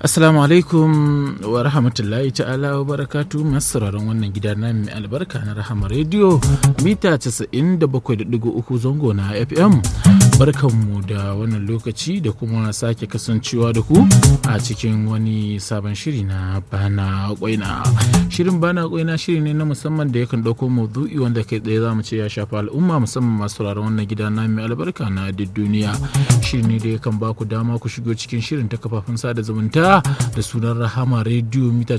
Assalamu alaikum wa rahmatullahi ta'ala wa barakatu masu sauraron wannan gida na mai albarka na rahama rediyo mita 97.3 zango na FM. Barkanmu da wannan lokaci da kuma sake kasancewa da ku a cikin wani sabon shiri na bana kwaina. Shirin bana kwaina shiri ne na musamman da yakan ɗauko maudu'i wanda kai tsaye za mu ce ya shafa al'umma musamman masu sauraron wannan gida na mai albarka na duk duniya. Shiri ne da yakan ba ku dama ku shigo cikin shirin ta kafafen sada zumunta da sunan rahama rediyo mita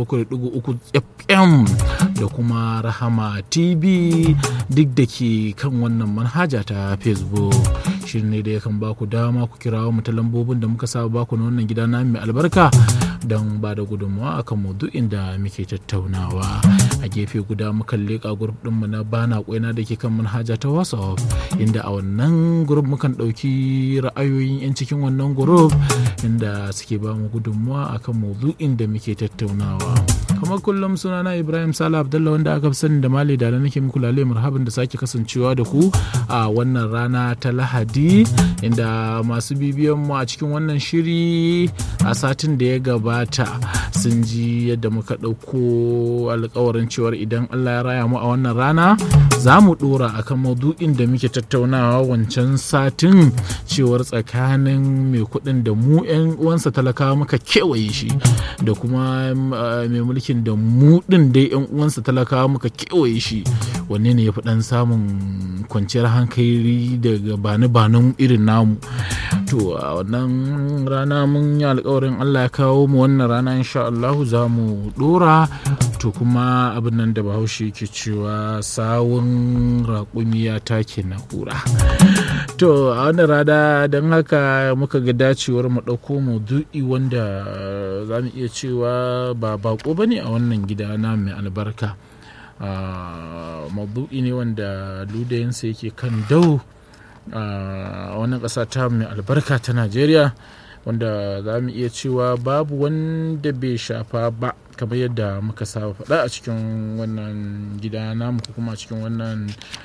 97.3 fm da kuma rahama tv duk da ke kan wannan manhaja ta facebook shirin ne da yakan ba ku dama ku kirawo mu ta lambobin da muka saba baku na wannan gida na mai albarka don ba da gudunmawa akan maudu'in da muke tattaunawa a gefe guda mukan leƙa grup ɗinmu na bana kwaina da ke kan manhaja ta whatsapp inda a wannan grup mukan ɗauki ra'ayoyin 'yan cikin wannan grup inda suke ba mu gudunmawa akan maudu'in da muke tattaunawa kamar kullum sunana ibrahim sala abdullah wanda aka fi sani da mali da nake muku lale marhaban da sake kasancewa da ku a wannan rana ta lahadi inda masu bibiyan mu a cikin wannan shiri a satin da ya gabata sun ji yadda muka ɗauko alkawarin cewar idan allah ya raya mu a wannan rana za mu ɗora akan maudu'in da muke tattaunawa wancan satin cewar tsakanin mai kuɗin da mu 'yan uwansa talakawa muka kewaye shi da kuma mai mulkin da mu ɗin dai 'yan uwansa talakawa muka kewaye shi wanne ne ya fi ɗan samun kwanciyar hankali daga bani-banin irin namu to a wannan rana mun yi alkawarin allah ya kawo mu wannan rana insha allahu za mu ɗora to kuma abin nan da bahaushe ke cewa sawun raƙumi ya take na ƙura to a wannan rana don haka muka ga dacewar mu ɗauko maudu'i wanda za mu iya cewa ba bako ba ne a wannan gida na mai albarka maudu'i ne wanda ludayinsa yake kan dau a wannan ƙasa ta mai albarka ta najeriya wanda za mu iya cewa babu wanda bai shafa ba kamar yadda muka saba faɗa a cikin wannan gida namu ko kuma a cikin wannan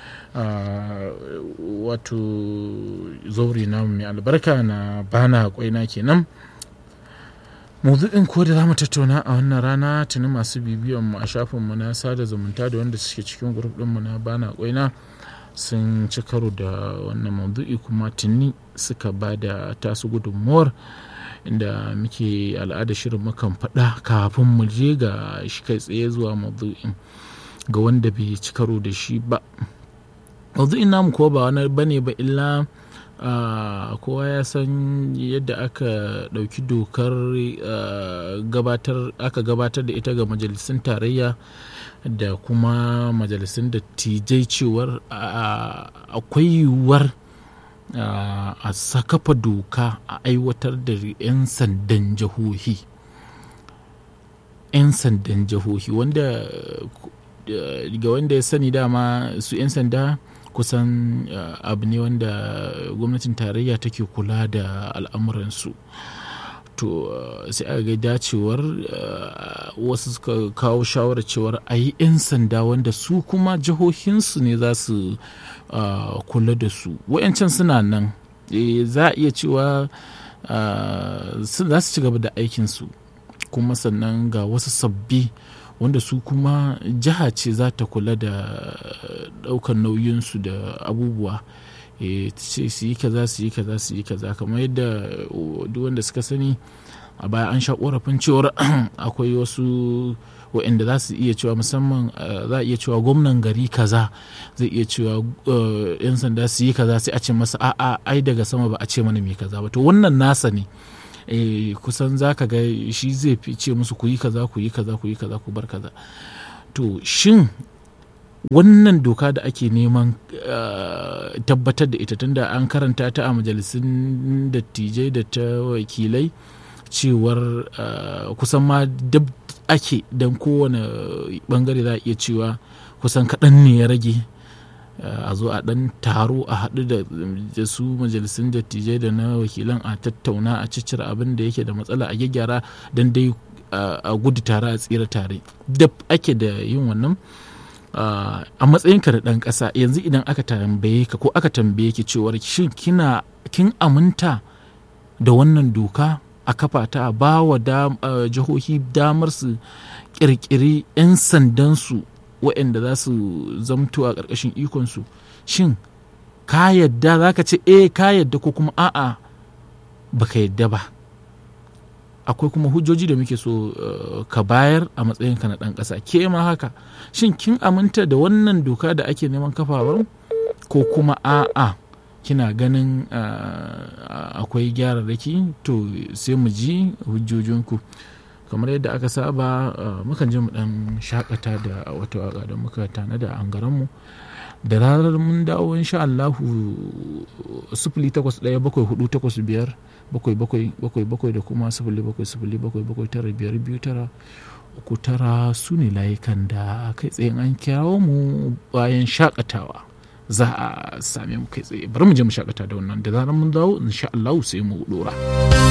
wato zauri namu mai albarka na bana kwaina kenan maudu'in ko da za mu tattauna a wannan rana tuni masu bibiyan mu a shafinmu na sada zumunta da wanda suke cikin grup ɗinmu na bana kwaina sun ci karo da wannan maudu'i kuma tuni suka ba da tasu gudunmuwar inda muke al'ada shirin mukan faɗa kafin mu je ga shi kai tsaye zuwa maudu'in ga wanda bai ci karo da shi ba maudu'in namu kuwa ba wani bane ba illa Uh, kowa ya san yadda aka ɗauki dokar uh, gabatar aka gabatar da ita ga majalisun tarayya da kuma majalisun dattijai cewar uh, akwai yiwuwar a sakafa doka a aiwatar da 'yan sandan jihohi 'yan sandan jihohi wanda ga wanda ya sani dama su 'yan sanda kusan uh, abu ne wanda gwamnatin tarayya take kula da al'amuransu to uh, sai aka ga dacewar uh, wasu suka kawo shawarar cewar a yi 'yan sanda wanda su kuma jihohinsu ne za su kula da su wayancan suna nan e, za a iya cewa za su ci gaba da aikinsu kuma sannan ga wasu sabbi wanda su kuma jiha ce za ta kula da ɗaukar nauyinsu da abubuwa ce su yi kaza su yi kaza su yi kaza kamar yadda duk wanda suka sani a baya an sha korafin cewar akwai wasu waɗanda za su iya cewa musamman za a iya cewa gwamnan gari kaza zai iya cewa yan sanda su yi kaza sai a ce masa a'a ai daga sama ba a ce mana me kaza ba to wannan nasa ne Eh, kusan za ka ga shi zai fi ce musu ku yi kaza ku yi kaza ku yi kaza ku bar kaza to shin wannan doka da ake neman uh, tabbatar da ita tunda an karanta ta a majalisun dattijai da ta wakilai cewar uh, kusan ma dab ake don kowane bangare za a iya cewa kusan kaɗan ne ya rage a zo a ɗan taro a haɗu da su majalisun dattijai da na wakilan a tattauna a ciccire abin da yake da matsala a gyaggyara don dai a gudu tare a tsira tare da ake da yin wannan a matsayinka da ɗan ƙasa yanzu idan aka tambaye ka ko aka tambaye ki cewar shin kina kin aminta da wannan doka a kafa ta ba wa jihohi damar su kirkiri 'yan sandansu waɗanda za su zamto a ƙarƙashin ikonsu shin ka yadda za ka ce eh ka yadda ko kuma a'a baka yadda ba akwai kuma hujjoji da muke so ka bayar a matsayinka na ɗan ƙasa ke ma haka shin kin aminta da wannan doka da ake neman kafawar ko kuma a'a kina ganin akwai gyararraki to sai mu ji hujjojinku kamar yadda aka saba mukan je mu dan shakata da wata waka da muka tanada a mu da ranar mun dawo insha Allahu sifili takwas ɗaya bakwai hudu takwas biyar bakwai bakwai bakwai bakwai da kuma sifili bakwai sifili bakwai bakwai tara biyar biyu tara uku tara su ne layukan da kai tsaye an kirawo mu bayan shakatawa za a same mu kai tsaye bari mu je mu shakata da wannan da zarar mun dawo insha Allah sai mu dora.